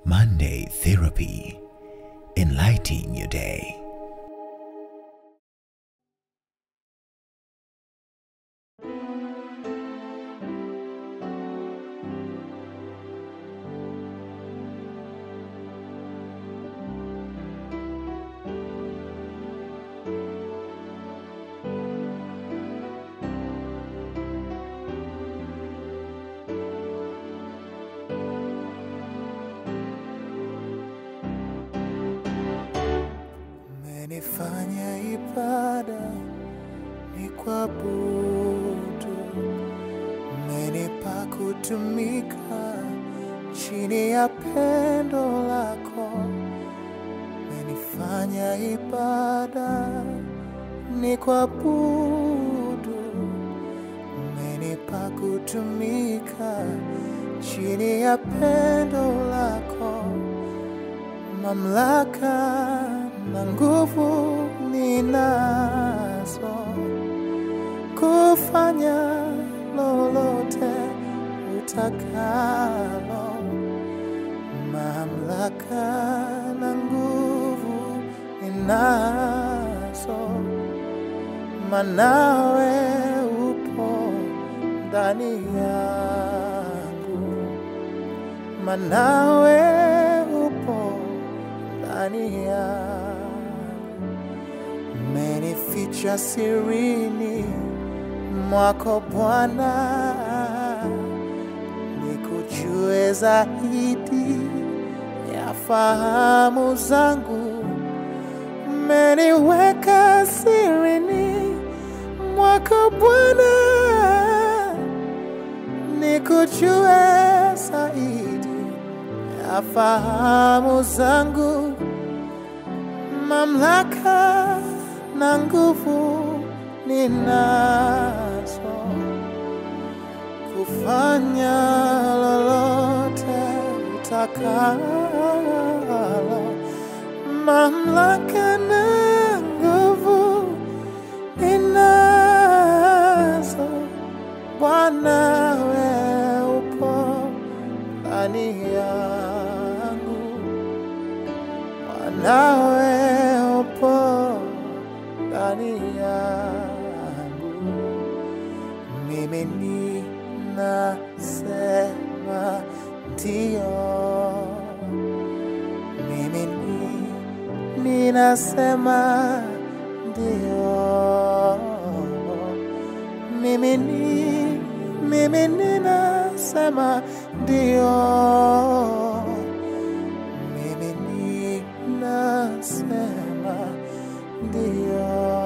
Monday Therapy Enlightening Your Day. Umenifanya ibada ni kuabudu, umenipa kutumika chini ya pendo lako. Umenifanya ibada ni kuabudu, umenipa kutumika chini ya pendo lako mamlaka na nguvu ninazo kufanya lolote utakalo. Mamlaka na nguvu ninazo, manawe upo ndani yangu manawe upo ndani yangu, umenificha sirini mwako Bwana, nikujue zaidi ya fahamu zangu, umeniweka sirini mwako Bwana nikujue zaidi ya fahamu zangu, mamlaka na nguvu ninazo kufanya lolote utakalo, mamlaka na nguvu ninazo Bwana we upo ndani yangu, Bwana we upo ndani yangu, mimi ninasema ndio, mimi ni- ninasema ndio mimi ni mimi ninasema ndio, mimi ninasema ndio,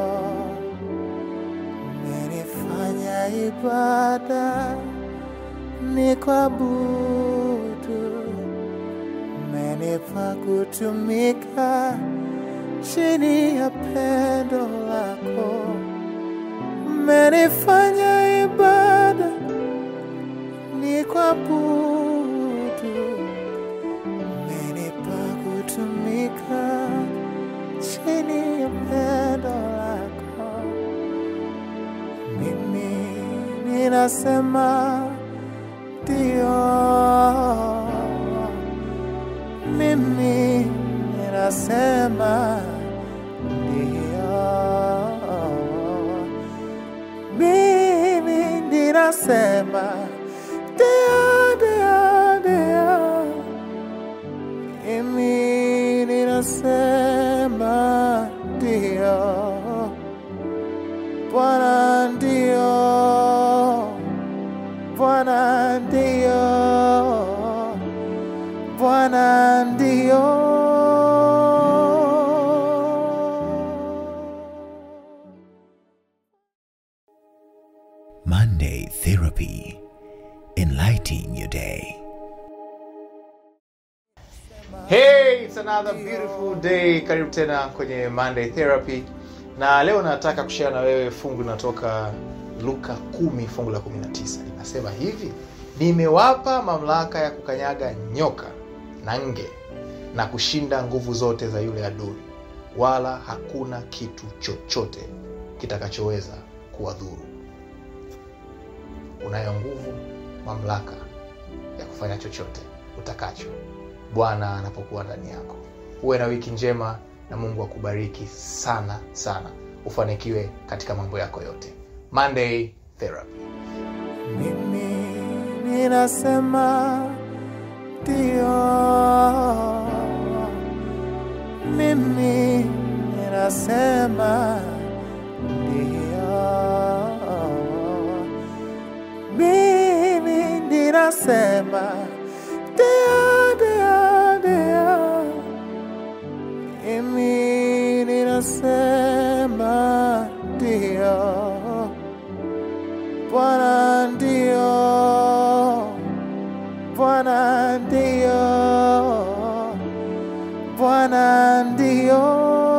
umenifanya ibada ni kuabudu, umenipa kutumika chini ya pendo lako umenifanya ibada ni kuabudu, umenipa kutumika chini ya pendo lako. Mimi ninasema ndio, mimi ninasema ndio mimi ninasema ndio, ndio, ndio. Mimi ninasema ndio, Bwana ndio, Bwana ndio, Bwana ndio. Monday Therapy Enlightening Your Day. Hey, it's another beautiful day. Karibu tena kwenye Monday Therapy, na leo nataka kushare na wewe fungu linatoka Luka 10 fungu la 19. Linasema hivi, nimewapa mamlaka ya kukanyaga nyoka na nge na kushinda nguvu zote za yule adui, wala hakuna kitu chochote kitakachoweza kuwadhuru. Unayo nguvu, mamlaka ya kufanya chochote utakacho bwana anapokuwa ndani yako uwe na wiki njema na mungu akubariki sana sana ufanikiwe katika mambo yako yote monday therapy mimi ninasema ndio mimi ninasema ndio mimi ninasema ndio ndio ndio mimi ninasema ndio Bwana ndio, Bwana ndio, Bwana ndio.